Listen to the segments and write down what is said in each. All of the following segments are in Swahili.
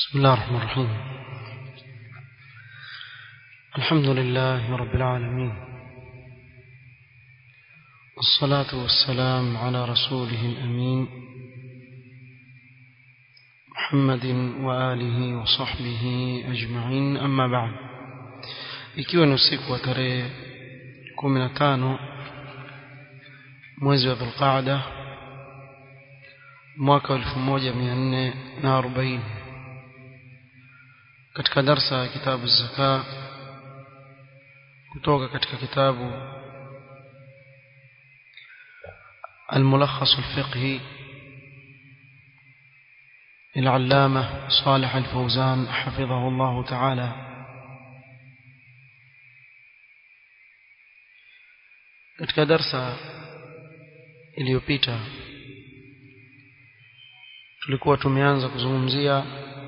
بسم الله الرحمن الرحيم الحمد لله رب العالمين والصلاة والسلام على رسوله الأمين محمد وآله وصحبه أجمعين أما بعد ikiwa ni usiku wa tarehe kumi na tano mwezi wa dhulqaada mwaka wa elfu moja mia nne na arobaini katika darsa ya kitabu zaka kutoka katika kitabu الملخص الفقهي للعلامة صالح الفوزان حفظه الله تعالى katika darsa iliyopita tulikuwa tumeanza kuzungumzia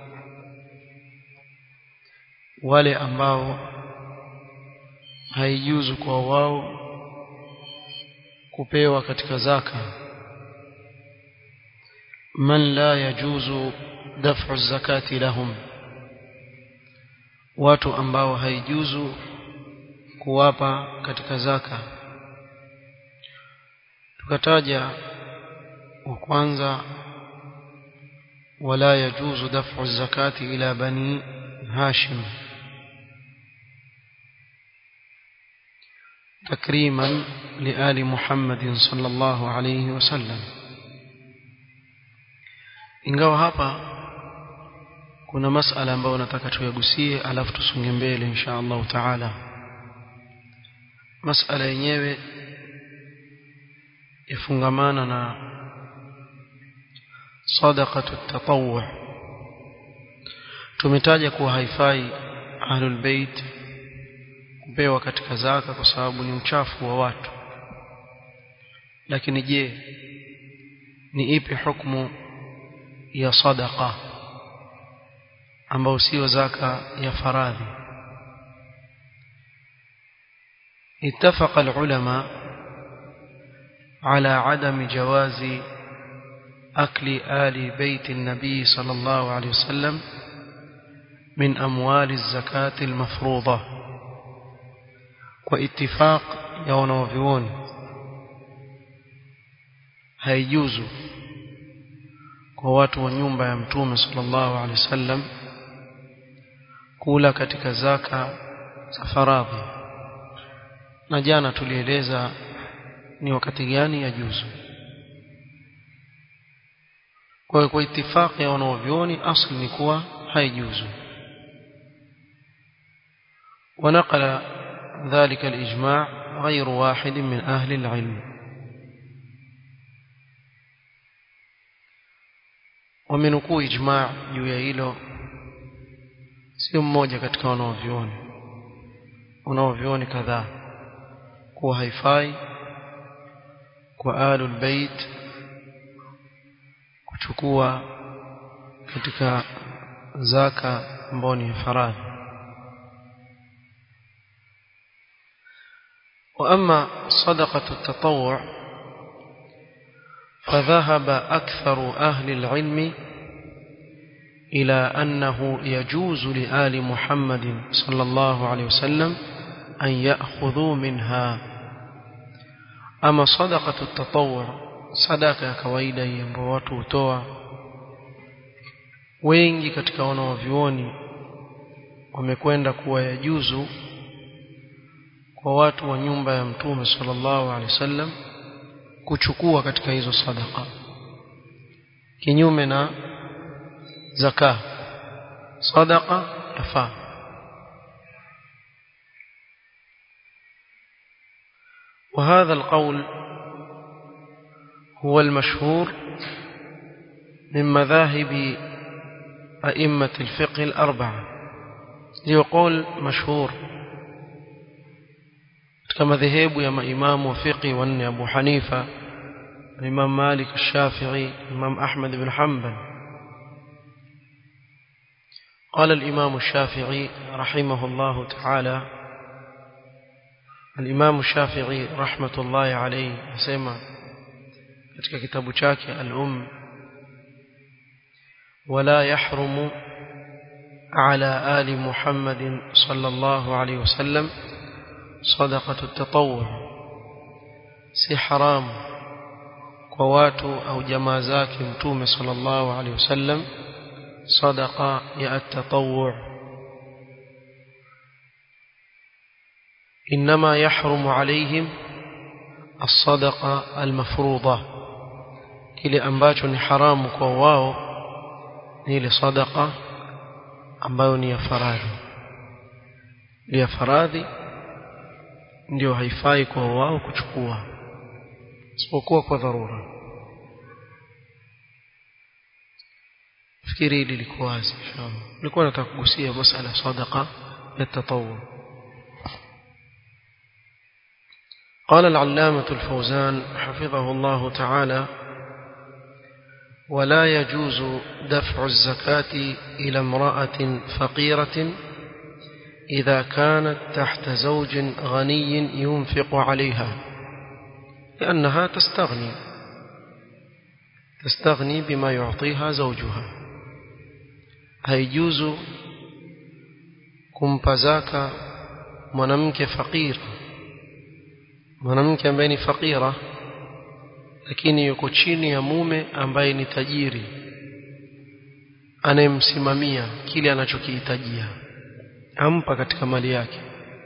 wale ambao haijuzu kwa wao kupewa katika zaka man la yajuzu daf'u zakati lahum watu ambao haijuzu kuwapa katika zaka tukataja wa kwanza wala yajuzu daf'u zakati ila bani hashim تكريما لآل محمد صلى الله عليه وسلم ingawa hapa kuna masala ambayo nataka tuyagusie alafu tusonge mbele insha Allah taala masala yenyewe yafungamana na sadaqatu tatawwu tumetaja kuwa haifai ahlul bait kupewa katika zaka kwa sababu ni uchafu wa watu lakini je ni ipi hukumu ya sadaqa ambayo sio zaka ya faradhi اتفق العلماء على عدم جواز أكل آل بيت النبي صلى الله عليه وسلم من أموال الزكاة المفروضة kwa ittifaq ya wanavyuoni haijuzu kwa watu wa nyumba ya mtume sallallahu alaihi wasallam kula katika zaka za faradhi na jana tulieleza ni wakati gani ya juzu kwa kwa ittifaq ya wanavyuoni asli ni kuwa haijuzu ونقل ذلك الإجماع غير واحد من أهل العلم ومنكو إجماع يويايلو sio mmoja katika wanaovioni wanaovioni kadhaa kuwa haifai kwa alul bait kuchukua katika zaka ambao ni faradhi وأما صدقة التطوع فذهب أكثر أهل العلم إلى أنه يجوز لآل محمد صلى الله عليه وسلم أن يأخذوا منها أما صدقة التطوع صدقة كويدا ينبواتو توا wengi katika wanaovyuoni wamekwenda kuwa yajuzu kwa watu wa nyumba ya mtume sallallahu alaihi wasallam kuchukua katika hizo sadaka kinyume na zaka sadaka yafaa وهذا القول هو المشهور من مذاهب أئمة الفقه الأربعة يقول مشهور katika madhehebu ya maimamu wa fiqhi wanne Abu Hanifa Imam Malik Shafi'i Imam Ahmad bin Hanbal قال الإمام الشافعي رحمه الله تعالى الإمام الشافعي رحمة الله عليه سمع katika kitabu chake al-um ولا يحرم على آل محمد صلى الله عليه وسلم صدقة التطوع si haramu kwa watu au jamaa zake mtume sallallahu alaihi wasallam sadaqa ya at-tatawwu انما يحرم عليهم الصدقه المفروضه kile ambacho ni haramu kwa wao ni ile sadaqa ambayo ni ya faradhi ni ya faradhi ndio haifai kwa wao kuchukua isipokuwa kwa dharura fikiri hili liko wazi inshallah nilikuwa nataka kugusia masala sadaqa ya tatawwu قال العلامة الفوزان حفظه الله تعالى ولا يجوز دفع الزكاة إلى امرأة فقيرة إذا كانت تحت زوج غني ينفق عليها لأنها تستغني تستغني بما يعطيها زوجها هيجوز kumpazaka mwanamke fakir mwanamke ambaye ni fakira lakini yuko chini ya mume ambaye ni tajiri anayemsimamia kile anachokihitajia ampa katika mali yake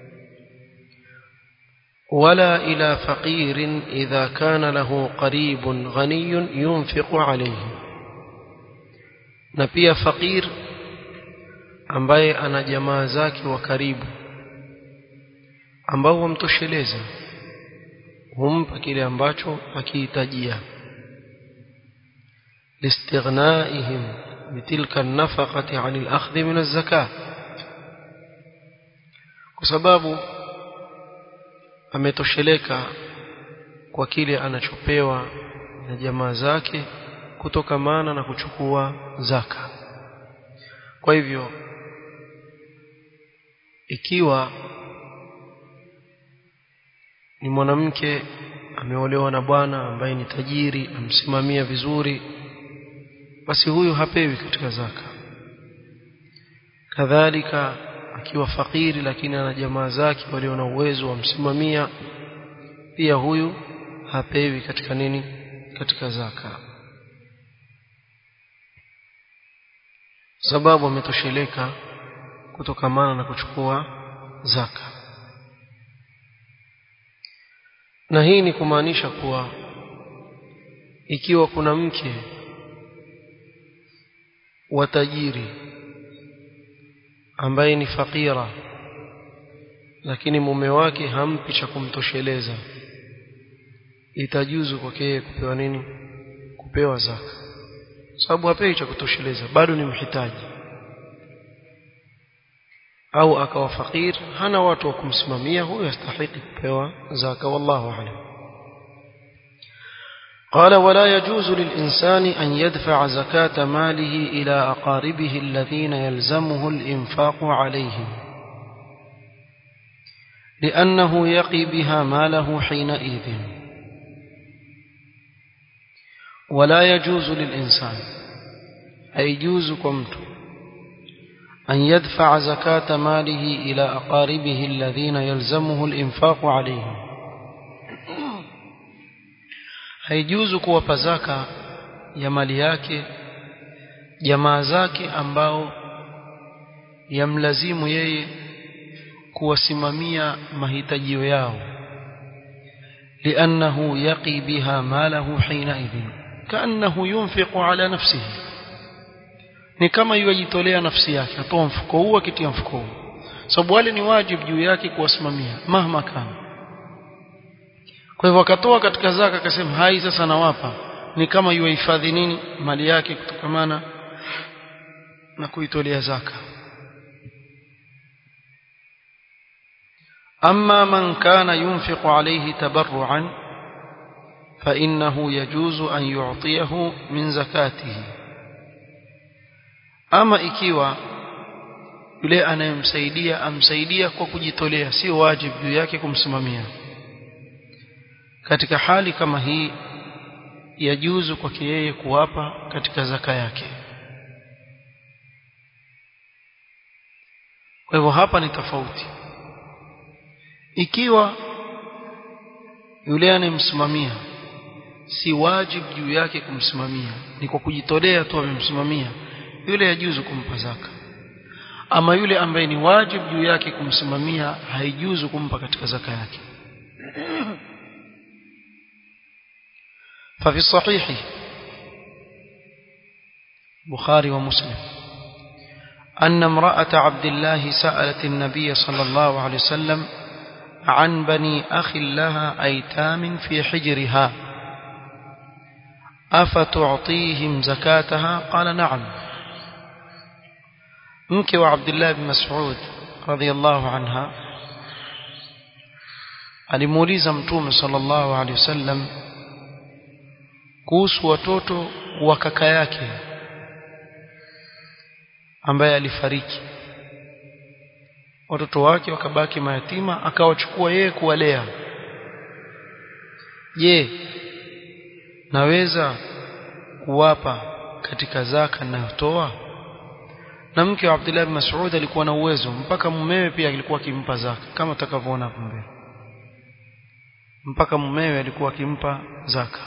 ولا إلى فقير إذا كان له قريب غني ينفق عليه na pia fakir ambaye ana jamaa zake wa karibu ambao wamtosheleza humpa kile ambacho akihitajia لاستغنائهم بتلك النفقة عن الأخذ من الزكاة kwa sababu ametosheleka kwa kile anachopewa na jamaa zake kutokamana na kuchukua zaka kwa hivyo ikiwa ni mwanamke ameolewa na bwana ambaye ni tajiri amsimamia vizuri basi huyu hapewi katika zaka kadhalika akiwa fakiri lakini ana jamaa zake walio na uwezo wa msimamia pia huyu hapewi katika nini katika zaka sababu ametosheleka kutokamana na kuchukua zaka na hii ni kumaanisha kuwa ikiwa kuna mke wa tajiri ambaye ni fakira lakini mume wake hampi cha kumtosheleza itajuzu kwake yeye kupewa nini kupewa zaka sababu hapewi cha kutosheleza bado ni mhitaji au akawa fakir hana watu wa kumsimamia huyo astahili kupewa zaka wallahu a'lam قال ولا يجوز للإنسان أن يدفع زكاة ماله إلى أقاربه الذين يلزمه الإنفاق عليهم لأنه يقي بها ماله حينئذ ولا يجوز للإنسان أي يجوز كمت أن يدفع زكاة ماله إلى أقاربه الذين يلزمه الإنفاق عليهم haijuzu kuwapa zaka ya mali yake jamaa zake ambao yamlazimu yeye kuwasimamia mahitajio yao لأنه يقي بها ماله حينئذ كأنه ينفق على نفسه ni kama yajitolea nafsi yake atoa mfuko huu akitia mfuko huu sababu wale ni wajibu juu yake kuwasimamia mahma kana kwa hivyo akatoa katika zaka akasema hai sasa nawapa ni kama yuhifadhi nini mali yake kutokamana na kuitolea zaka أما من كان ينفق عليه تبرعا فإنه يجوز أن يعطيه من زكاته أما إكيوا yule anayemsaidia amsaidia kwa kujitolea sio wajibu juu yake kumsimamia katika hali kama hii yajuzu kwake yeye kuwapa katika zaka yake kwa hivyo hapa ni tofauti ikiwa yule anayemsimamia si wajibu juu yake kumsimamia ni kwa kujitolea tu amemsimamia yule yajuzu kumpa zaka ama yule ambaye ni wajibu juu yake kumsimamia haijuzu kumpa katika zaka yake ففي الصحيح بخاري ومسلم أن امرأة عبد الله سألت النبي صلى الله عليه وسلم عن بني أخ لها أيتام في حجرها أفتعطيهم زكاتها قال نعم مك وعبد الله بن مسعود رضي الله عنها alimuuliza mtume sallallahu alaihi wasallam kuhusu watoto wa kaka yake ambaye alifariki watoto wake wakabaki mayatima akawachukua yeye kuwalea je naweza kuwapa katika zaka ninayotoa na mke wa Abdullah bin Mas'ud alikuwa na uwezo mpaka mumewe pia alikuwa akimpa zaka kama utakavyoona hapo mbele mpaka mumewe alikuwa akimpa zaka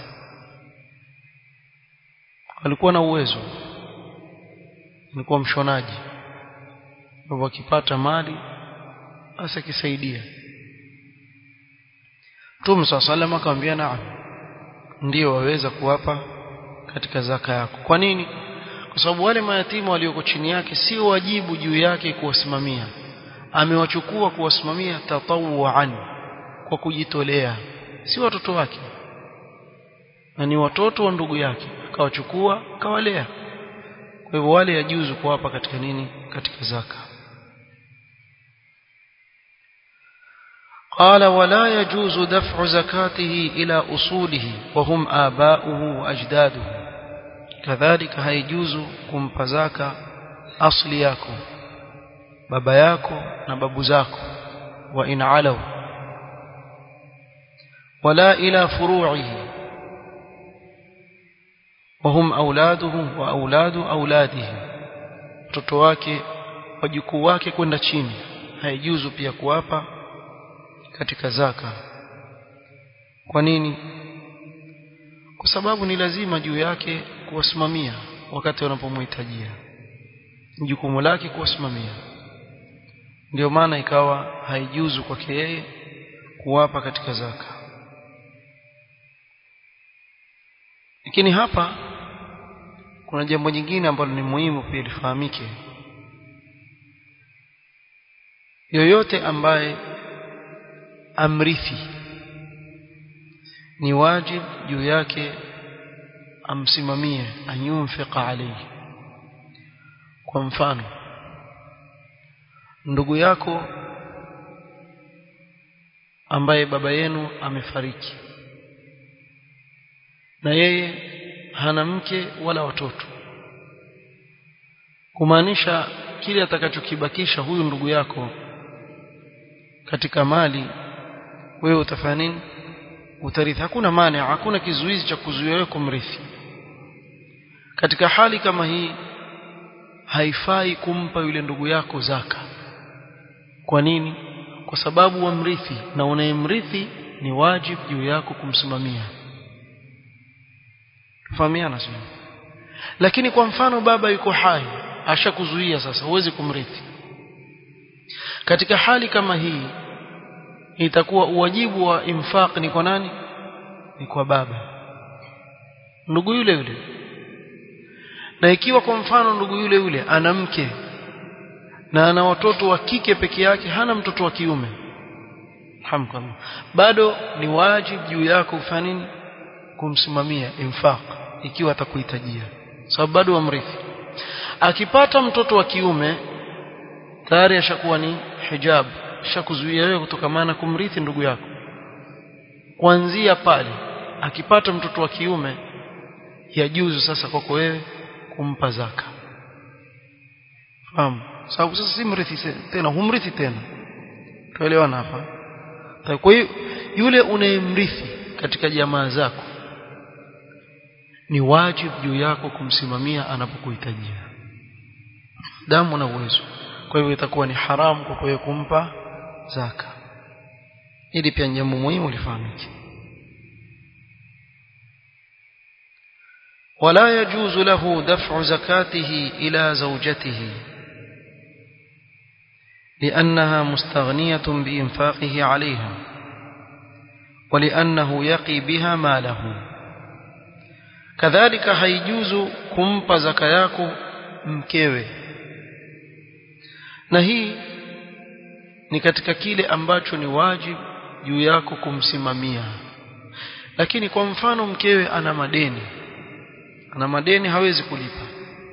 alikuwa na uwezo alikuwa mshonaji kwa akipata mali basi akisaidia Mtume swalla sallam akamwambia naam ndio waweza kuwapa katika zaka yako kwa nini kwa sababu wale mayatima walioko chini yake sio wajibu juu yake kuwasimamia amewachukua kuwasimamia tatawuan kwa kujitolea si watoto wake na ni watoto wa ndugu yake akawachukua akawalea kwa hivyo wale yajuzu kuwapa katika nini katika zaka قال ولا يجوز دفع زكاته إلى أصوله وهم آباؤه وأجداده كذلك هيجوز kumpa zaka asli yako baba yako na babu zako wa in alaw wala ila furu'ihi وهم أولاده وأولاد أولاده mtoto wake wajukuu wake kwenda chini haijuzu pia kuwapa katika zaka kwa nini kwa sababu ni lazima juu yake kuwasimamia wakati wanapomhitajia jukumu lake kuwasimamia ndio maana ikawa haijuzu kwake yeye kuwapa katika zaka lakini hapa kuna jambo jingine ambalo ni muhimu pia lifahamike yoyote ambaye amrithi ni wajib juu yake amsimamie anyunfiqa alayhi kwa mfano ndugu yako ambaye baba yenu amefariki na yeye hana mke wala watoto kumaanisha kile atakachokibakisha huyu ndugu yako katika mali wewe utafanya nini utarithi hakuna maana hakuna kizuizi cha kuzuia wewe kumrithi katika hali kama hii haifai kumpa yule ndugu yako zaka kwa nini kwa sababu wamrithi na unayemrithi ni wajibu juu yako kumsimamia fahamiana sio lakini kwa mfano baba yuko hai ashakuzuia sasa huwezi kumrithi katika hali kama hii itakuwa uwajibu wa infaq ni kwa nani ni kwa baba ndugu yule yule na ikiwa kwa mfano ndugu yule yule ana mke na ana watoto wa kike peke yake hana mtoto wa kiume hamdulillah bado ni wajibu juu yako kufanya nini kumsimamia infaq ikiwa atakuhitajia sababu bado wamrithi akipata mtoto wa kiume tayari ashakuwa ni hijab ashakuzuia wewe kutokamana kumrithi ndugu yako kuanzia pale akipata mtoto wa kiume yajuzu sasa kwako wewe kumpa zaka fahamu sababu sasa si mrithi tena humrithi tena tuelewana hapa kwa hiyo yule unayemrithi katika jamaa zako ni wajibu juu yako kumsimamia anapokuhitajia damu na uwezo kwa hivyo itakuwa ni haramu kwa wewe kumpa zaka ili pia jambo muhimu lifahamike ولا يجوز له دفع زكاته إلى زوجته لأنها مستغنية بإنفاقه عليها ولأنه يقي بها ماله كذلك هيجوز كمب زكاياك mkewe na hii ni katika kile ambacho ni wajibu juu yako kumsimamia lakini kwa mfano mkewe ana madeni ana madeni hawezi kulipa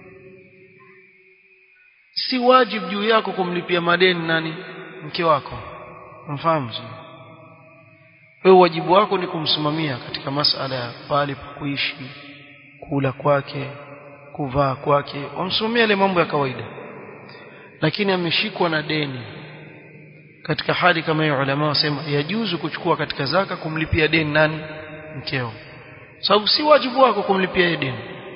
si wajibu juu yako kumlipia madeni nani mke wako mfahamu wewe wajibu wako ni kumsimamia katika masala ya pale pa kuishi kula kwake kuvaa kwake wamsimamia ile mambo ya kawaida lakini ameshikwa na deni katika hali kama hiyo ulama wasema yajuzu kuchukua katika zaka kumlipia deni nani mkeo sababu si wajibu wako kumlipia deni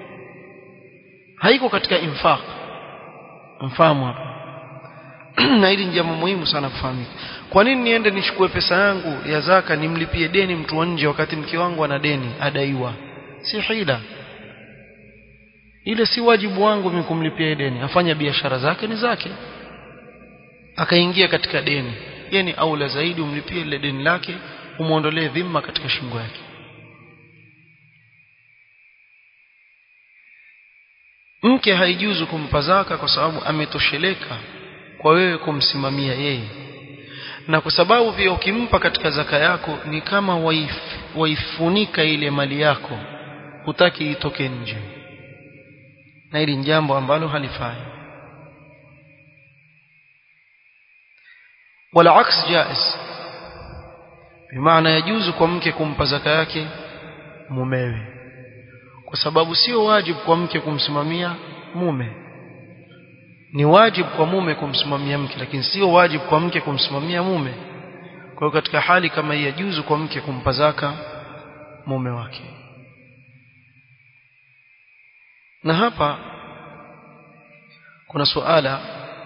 haiko katika infaq mfahamu hapa na hili ni jambo muhimu sana kufahamika kwa nini niende nichukue pesa yangu ya zaka nimlipie deni mtu wa nje wakati mke wangu ana deni adaiwa si hila ile si wajibu wangu mimi kumlipia deni afanya biashara zake ni zake akaingia katika deni yeye ni aula zaidi umlipie ile deni lake umuondolee dhima katika shingo yake mke haijuzu kumpa zaka kwa sababu ametosheleka kwa wewe kumsimamia yeye na kwa sababu pia ukimpa katika zaka yako ni kama waif, waifunika ile mali yako hutaki itoke nje na hili ni jambo ambalo halifai wala aks jaiz bimaana yajuzu kwa mke kumpa zaka yake mumewe kwa sababu sio wajibu kwa mke kumsimamia mume ni wajibu kwa mume kumsimamia mke lakini sio wajibu kwa mke kumsimamia mume kwa hiyo katika hali kama hii yajuzu kwa mke kumpa zaka mume wake na hapa kuna suala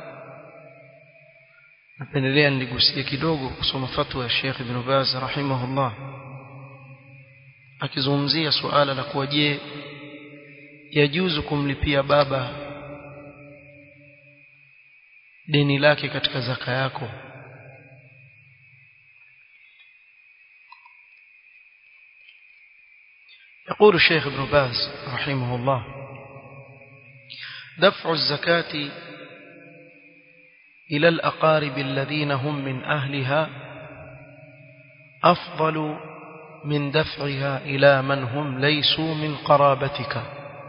napendelea niligusie kidogo kusoma fatwa ya Sheikh Ibn Baz rahimahullah akizungumzia suala la kuwa je yajuzu kumlipia baba deni lake katika zaka yako يقول الشيخ ابن باز رحمه الله دفع الزكاة إلى الأقارب الذين هم من أهلها أفضل من دفعها إلى من هم ليسوا من قرابتك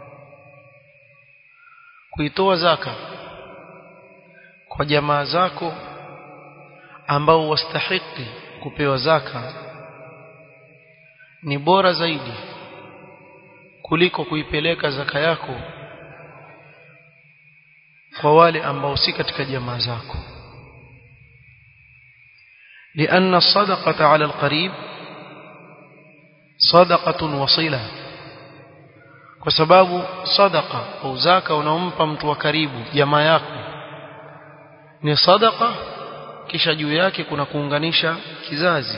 kuitoa zaka kwa jamaa zako ambao wastahiki kupewa zaka ni bora zaidi kuliko kuipeleka zaka yako kwa wale ambao si katika jamaa zako لأن الصدقة على القريب صدقة وصلة kwa sababu sadaqa au zaka unaompa mtu wa karibu jamaa yako ni sadaqa kisha juu yake kuna kuunganisha kizazi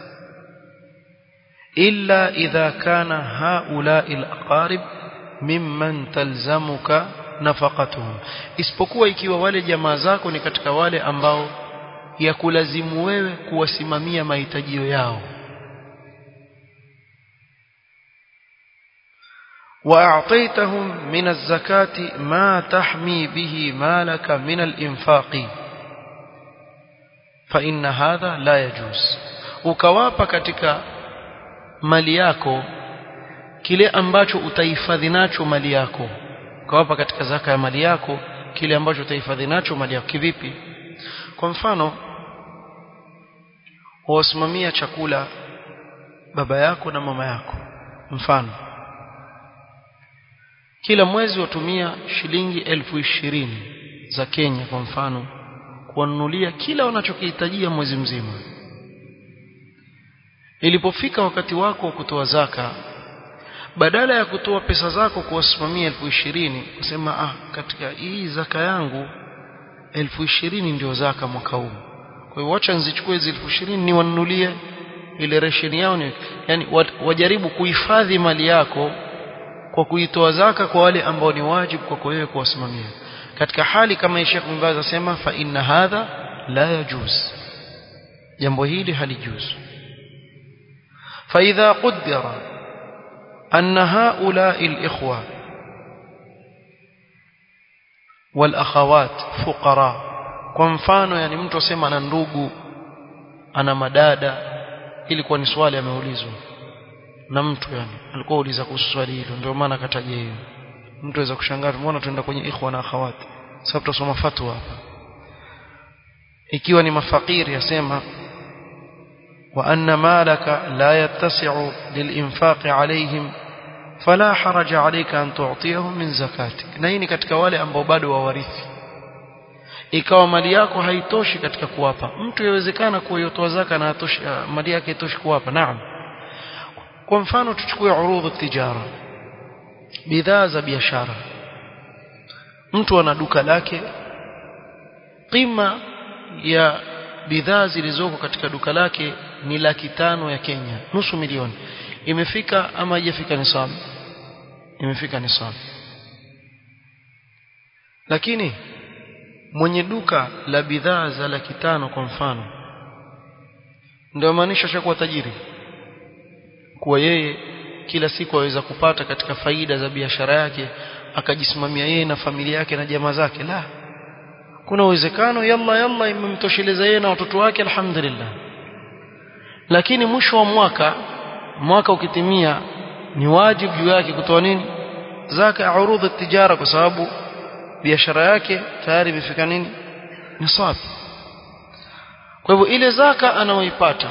illa idha kana haula'i al-aqarib mimman talzamuka nafaqatuhum isipokuwa ikiwa wale jamaa zako ni katika wale ambao ya kulazimu wewe kuwasimamia mahitajio yao واعطيتهم من الزكاه ما تحمي به مالك من الانفاق فان هذا لا يجوز ukawapa katika mali yako kile ambacho utahifadhi nacho mali yako ukawapa katika zaka ya mali yako kile ambacho utahifadhi nacho mali yako kivipi kwa mfano wasimamia chakula baba yako na mama yako mfano kila mwezi watumia shilingi elfu ishirini za Kenya kwa mfano kuwanunulia kila wanachokihitajia mwezi mzima ilipofika wakati wako wa kutoa zaka badala ya kutoa pesa zako kuwasimamia elfu ishirini kusema ah katika hii zaka yangu elfu ishirini ndio zaka mwaka huu kwa hiyo wacha nzichukue hizi elfu ishirini niwanunulie ile resheni yao ni yani wajaribu kuhifadhi mali yako kwa kuitoa zaka kwa wale ambao ni wajibu kwako wewe kuwasimamia katika hali kama Sheikh bin Baz asema fa inna hadha la yajuz jambo hili halijuzu فإذا قدر أن هؤلاء الإخوة والأخوات فقراء kwa mfano yani mtu asema ana ndugu ana madada ilikuwa ni swali ameulizwa na mtu yani alikuwa uliza kuhusu swali hilo ndio maana kataja hiyo mtu aweza kushangaa tumeona tuenda kwenye ikhwa na akhawat sasa tutasoma fatwa hapa ikiwa ni mafakiri yasema وأن مالك لا يتسع للإنفاق عليهم فلا حرج عليك أن تعطيهم من زكاتك نيني katika wale ambao bado wawarithi ikawa mali yako haitoshi katika kuwapa mtu yawezekana kuyotoa zaka na atoshi mali yake itoshi kuwapa naam kwa mfano tuchukue urudhu tijara bidhaa za biashara mtu ana duka lake qima ya bidhaa zilizoko katika duka lake ni laki tano ya Kenya nusu milioni imefika ama haijafika nisab imefika nisab lakini mwenye duka la bidhaa za laki tano kwa mfano ndio maanisha shakuwa tajiri kuwa yeye kila siku aweza kupata katika faida za biashara yake akajisimamia yeye na familia yake na jamaa zake la kuna uwezekano yalla yalla imemtosheleza yeye na watoto wake alhamdulillah lakini mwisho wa mwaka mwaka ukitimia ni wajibu juu yake kutoa nini zaka ya urudhu tijara kwa sababu biashara yake tayari imefika nini nisab kwa hivyo ile zaka anaoipata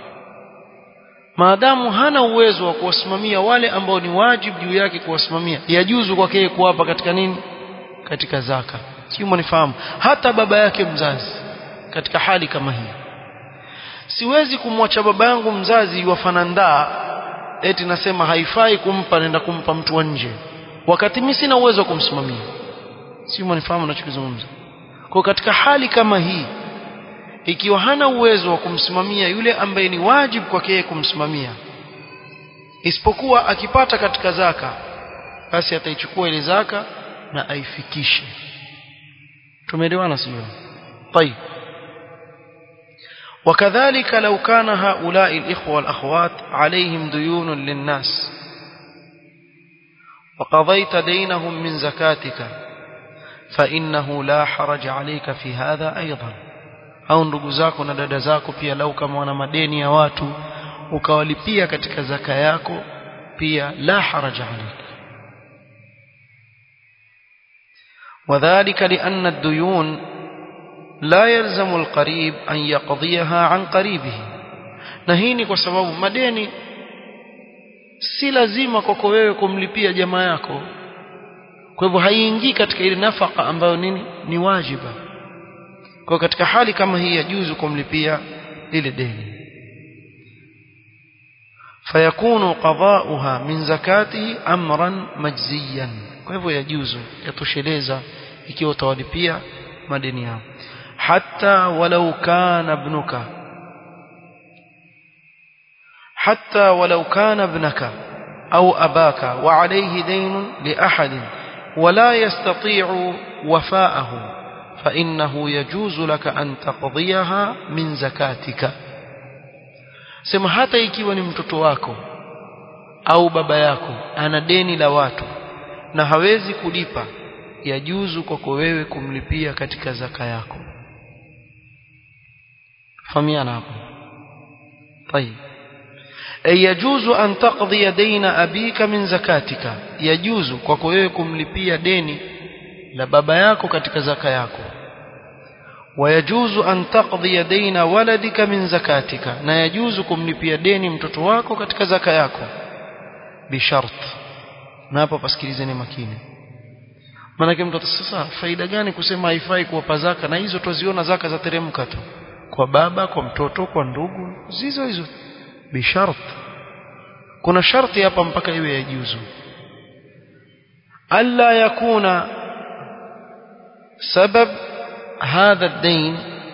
maadamu hana uwezo wa kuwasimamia wale ambao ni wajibu juu yake kuwasimamia yajuzu kwake yeye kuwapa katika nini katika zaka sio mnifahamu hata baba yake mzazi katika hali kama hii siwezi kumwacha baba yangu mzazi wafanandaa eti nasema haifai kumpa nenda kumpa mtu wa nje wakati mimi sina uwezo wa kumsimamia sio mnifahamu ninachozungumza kwa katika hali kama hii ikiwa hana uwezo wa kumsimamia yule ambaye ni wajibu kwake yeye kumsimamia isipokuwa akipata katika zaka basi ataichukua ile zaka na aifikishe tumeelewana sio طيب وكذلك لو كان هؤلاء الإخوة والأخوات عليهم ديون للناس وقضيت دينهم من زكاتك فإنه لا حرج عليك في هذا أيضا au ndugu zako na dada zako pia lau kama wana madeni ya watu ukawalipia katika zaka yako pia la haraja alayka وذلك لأن الديون لا يلزم القريب أن يقضيها عن قريبه نهيني kwa sababu madeni si lazima kwako wewe kumlipia jamaa yako kwa hivyo haiingii katika ile nafaka ambayo nini ni wajiba kwa katika hali kama hii yajuzu kumlipia lile deni fayakunu qada'uha min zakatihi amran majziyan kwa hivyo yajuzu yatosheleza ikiwa utawalipia madeni yao hatta walau kana ibnuka hatta walau kana ibnaka au abaka wa alayhi dayn li ahad ولا يستطيع وفاءه فإنه يجوز لك أن تقضيها من زكاتك sema hata ikiwa ni mtoto wako au baba yako ana deni la watu na hawezi kulipa yajuzu kwako wewe kumlipia katika zaka yako fahamiana hapo طيب أي يجوز أن تقضي دين أبيك من زكاتك يجوز kwako wewe kumlipia deni la baba yako katika zaka yako ويجوز أن تقضي دين ولدك من زكاتك na yajuzu kumlipia deni mtoto wako katika zaka yako bishart na hapo pasikilizeni makini maana mtoto sasa faida gani kusema haifai kuwapa zaka na hizo tuziona zaka za teremka tu kwa baba kwa mtoto kwa ndugu zizo hizo bishart kuna sharti hapa mpaka iwe yajuzu alla yakuna سبب هذا الدين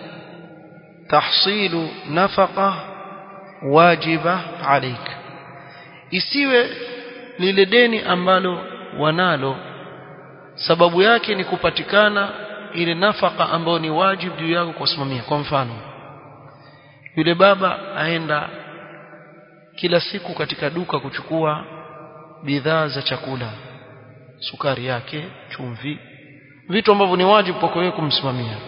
تحصيل نفقة واجبة عليك isiwe lile deni ambalo wanalo sababu yake ni kupatikana ile nafaka ambayo ni wajibu juu yako kusimamia kwa mfano yule baba aenda kila siku katika duka kuchukua bidhaa za chakula sukari yake chumvi vitu ambavyo ni wajibu kwako wewe kumsimamia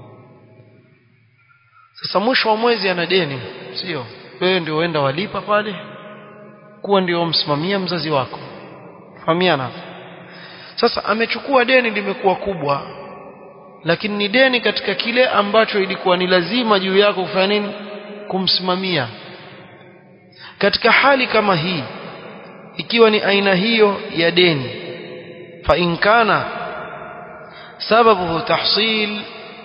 sasa mwisho wa mwezi ana deni sio wewe ndio uenda walipa pale kuwa ndio msimamia mzazi wako fahamiana sasa amechukua deni limekuwa kubwa lakini ni deni katika kile ambacho ilikuwa ni lazima juu yako kufanya nini kumsimamia katika hali kama hii ikiwa ni aina hiyo ya deni fa in kana sababuhu tahsil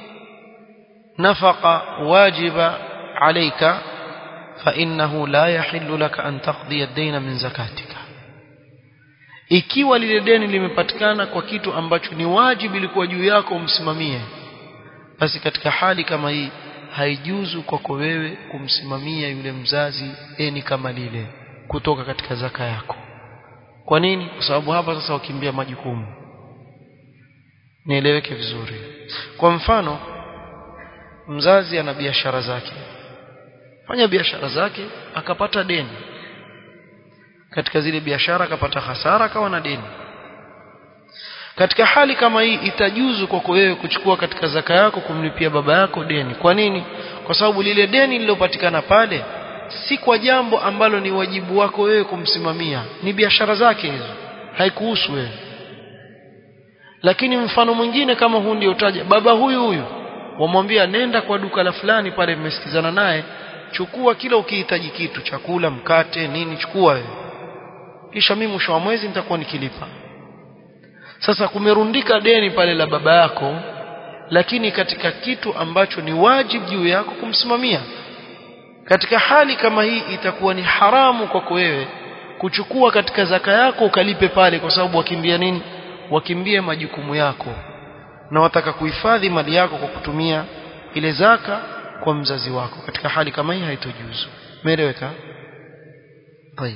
nafaqa wajiba alayka fa innahu la yahillu laka an taqdi ad-dayna min zakatika ikiwa lile deni limepatikana kwa kitu ambacho ni wajibu ilikuwa juu yako umsimamie basi katika hali kama hii haijuzu kwako wewe kumsimamia yule mzazi deni kama lile kutoka katika zaka yako kwa nini kwa sababu hapa sasa wakimbia majukumu nieleweke vizuri kwa mfano mzazi ana biashara zake fanya biashara zake akapata deni katika zile biashara akapata hasara akawa na deni katika hali kama hii itajuzu kwako wewe kuchukua katika zaka yako kumlipia baba yako deni kwa nini kwa sababu lile deni lilopatikana pale si kwa jambo ambalo ni wajibu wako wewe kumsimamia ni biashara zake hizo haikuhusu wewe lakini mfano mwingine kama huu ndio utaja baba huyu huyu wamwambia nenda kwa duka la fulani pale mmesikizana naye chukua kila ukihitaji kitu chakula mkate nini chukua wewe kisha mimi mwisho wa mwezi nitakuwa nikilipa sasa kumerundika deni pale la baba yako lakini katika kitu ambacho ni wajibu juu yako kumsimamia katika hali kama hii itakuwa ni haramu kwako wewe kuchukua katika zaka yako ukalipe pale kwa sababu wakimbia nini wakimbie majukumu yako na wataka kuhifadhi mali yako kwa kutumia ile zaka kwa mzazi wako katika hali kama hii haitojuzu umeeleweka طيب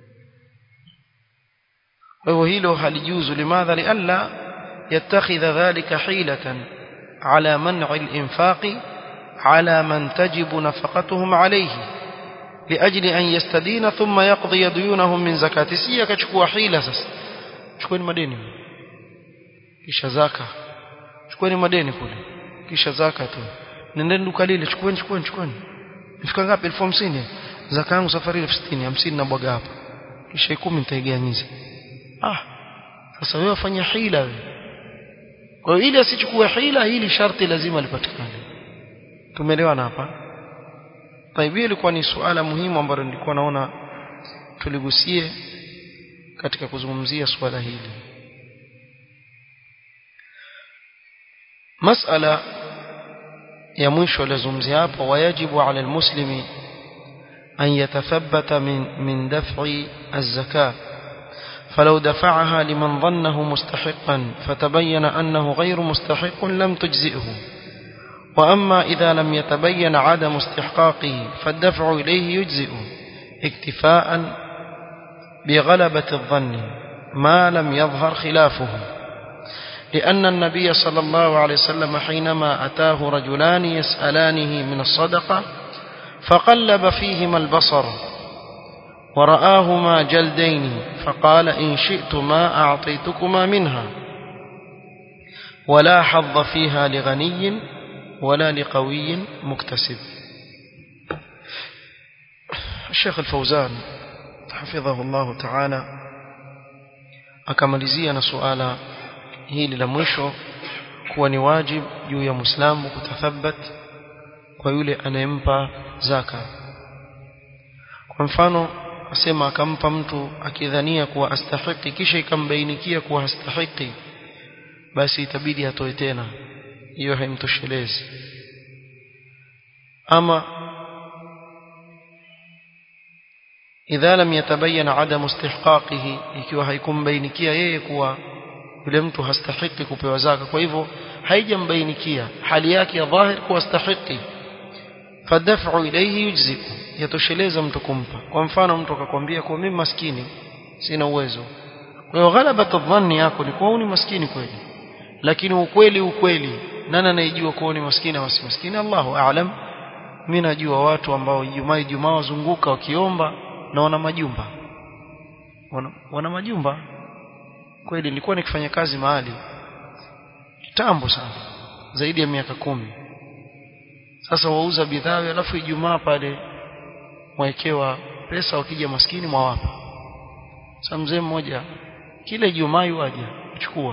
وهو hilo halijuzu limadha lialla yattakhidha dhalika hilatan ala man'i al-infaqi على من تجب نفقتهم عليه لأجل أن يستدين ثم يقضي ديونهم من زكاة سيا كشكوا حيلة سس شكوين مديني كيش زكاة شكوين مديني كله كيش زكاة tu nendeni duka lile chukueni chukueni chukueni ifika ngapi elfu hamsini zaka yangu safari elfu sitini hamsini na bwaga hapa kisha kumi nitaiganyiza ah sasa wewe wafanya hila wewe kwa hiyo ili asichukue hila hili sharti lazima lipatikane tumeelewana hapa taibi ilikuwa ni suala muhimu ambalo nilikuwa naona tuligusie katika kuzungumzia suala hili masala ya mwisho alizungumzia hapo wajibu ala almuslimi an yatathabbata min min daf'i az-zakah فلو دفعها لمن ظنه مستحقا فتبين أنه غير مستحق لم تجزئه وأما إذا لم يتبين عدم استحقاقه فالدفع إليه يجزئ اكتفاء بغلبة الظن ما لم يظهر خلافه لأن النبي صلى الله عليه وسلم حينما أتاه رجلان يسألانه من الصدقة فقلب فيهما البصر ورآهما جلدين فقال إن شئتما أعطيتكما منها ولا حظ فيها لغني ولا لقوي مكتسب الشيخ الفوزان حفظه الله تعالى akamalizia na suala hili la mwisho kuwa ni wajib juu ya muislamu kutathabat kwa yule anayempa zaka kwa mfano asema akampa mtu akidhania kuwa astahiki kisha ikambainikia kuwa hastahiki basi itabidi atoe tena hiyo haimtoshelezi ama idha lam yatabayan adamu istihqaqihi ikiwa haikumbainikia yeye kuwa yule mtu hastahiki kupewa zaka kwa hivyo haijambainikia hali yake ya dhahir kuwastahiki fadaf'u ilayhi yujziku yatosheleza mtu kumpa kwa mfano mtu akakwambia kwa mimi maskini sina uwezo kwa hiyo ghalabatu dhanni yako ni kwa ni maskini kweli lakini ukweli ukweli nani anayejua kwa ni maskini au si maskini Allahu a'lam mimi najua watu ambao Ijumaa Ijumaa wazunguka wakiomba na wana majumba wana, wana majumba kweli nilikuwa nikifanya kazi mahali kitambo sana zaidi ya miaka kumi sasa wauza bidhaa alafu Ijumaa pale mwaekewa pesa wakija maskini mwawapa sasa mzee mmoja kila Ijumaa yuaje kuchukua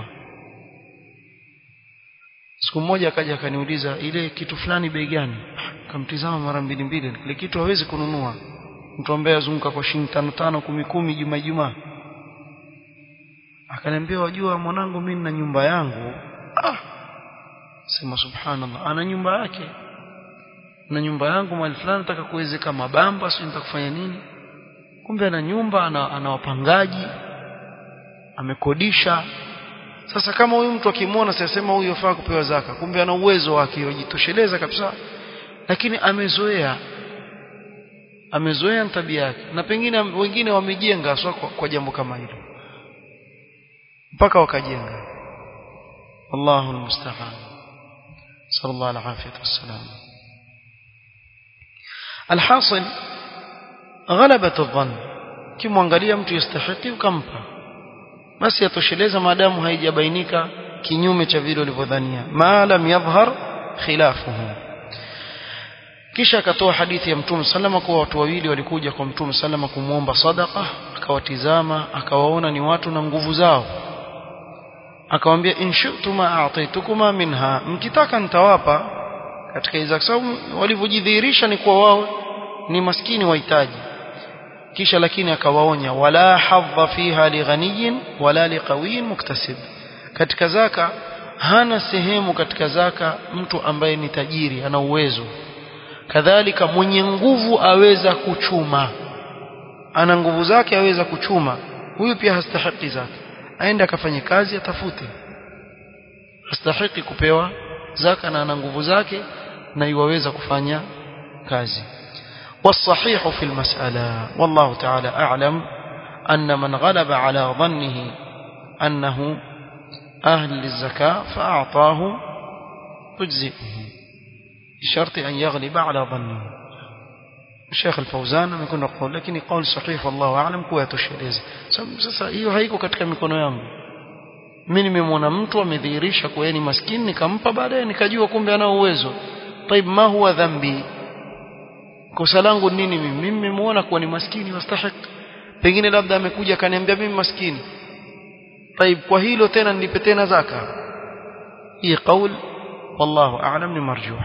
siku moja akaja akaniuliza ile kitu fulani bei gani kamtizama mara mbili mbili kile kitu hawezi kununua mtu ambaye azunguka kwa shilingi tano tano kumi kumi juma juma akaniambia wajua mwanangu mimi na nyumba yangu ah sema subhanallah ana nyumba yake na nyumba yangu mahali fulani nataka kuwezeka mabamba sio nitakufanya nini kumbe ana nyumba ana, ana wapangaji amekodisha sasa kama huyu mtu akimwona sasema huyu afaa kupewa zaka kumbe ana uwezo wake yajitosheleza kabisa lakini amezoea amezoea tabia yake na pengine wengine wamejenga sio kwa, kwa jambo kama hilo mpaka wakajenga Allahu almusta'an sallallahu alaihi wasallam alhasil غلبة الظن kimwangalia mtu yastahiki ukampa basi yatosheleza maadamu haijabainika kinyume cha vile ulivyodhania ma lam yadhhar khilafuhu kisha akatoa hadithi ya mtume sallama kwa watu wawili walikuja kwa mtume sallama kumwomba sadaqa akawatizama akawaona ni watu na nguvu zao akamwambia inshu'tuma a'taitukuma minha mkitaka nitawapa katika hizo sababu walivyojidhihirisha ni kwa wao ni maskini wahitaji kisha lakini akawaonya wala hadha fiha lighaniyin wala liqawiyin muktasib katika zaka hana sehemu katika zaka mtu ambaye ni tajiri ana uwezo kadhalika mwenye nguvu aweza kuchuma ana nguvu zake aweza kuchuma huyu pia hastahiki zake aende akafanye kazi atafute hastahiki kupewa zaka na ana nguvu zake na iwaweza kufanya kazi والصحيح في المسألة والله تعالى أعلم أن من غلب على ظنه أنه أهل للزكاة فأعطاه تجزئه بشرط أن يغلب على ظنه الشيخ الفوزان يكون يقول لكن قول صحيح والله أعلم kuwa yatosheleza sasa hiyo haiko katika mikono yangu mimi nimemwona mtu amedhihirisha kuwa ni maskini nikampa baadaye nikajua kumbe ana uwezo طيب ما هو ذنبي kosa langu nini mimi mimi nimemuona kuwa ni maskini wastahik pengine labda amekuja akaniambia mimi maskini طيب kwa hilo tena nilipe tena zaka hii qaul wallahu a'lam ni marjuh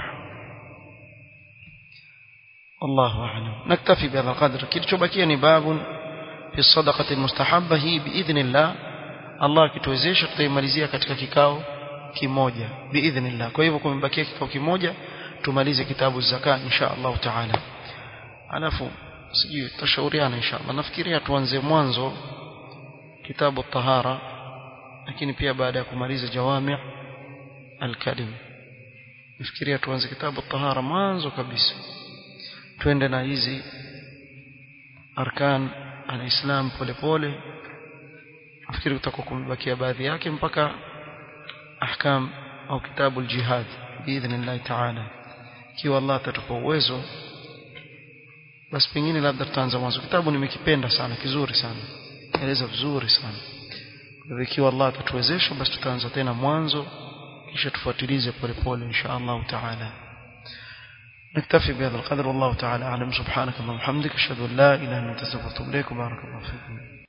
والله أعلم نكتفي بهذا القدر kilichobakia ni babun fi sadaqati almustahabba hii biidhnillah Allah kituwezesha tutaimalizia katika kikao kimoja biidhnillah kwa hivyo kumebakia kikao kimoja tumalize kitabu zaka insha Allah taala alafu sijui tutashauriana insha Allah nafikiria tuanze mwanzo kitabu tahara lakini pia baada ya kumaliza jawami' al-kalim nafikiria tuanze kitabu tahara mwanzo kabisa twende na hizi arkan al-islam polepole nafikiri kutakuwa kumebakia baadhi yake mpaka ahkam au kitabu al-jihad biidhnillah ta'ala ikiwa Allah atatupa uwezo basi pengine labda tutaanza mwanzo kitabu nimekipenda sana kizuri sana eleza vizuri sana kwa ikiwa Allah atatuwezesha basi tutaanza tena mwanzo kisha tufuatilize polepole insha Allah ta'ala نكتفي بهذا القدر والله تعالى أعلم سبحانك اللهم وبحمدك أشهد أن لا إله إلا أنت أستغفرك وأتوب إليك وبارك الله فيكم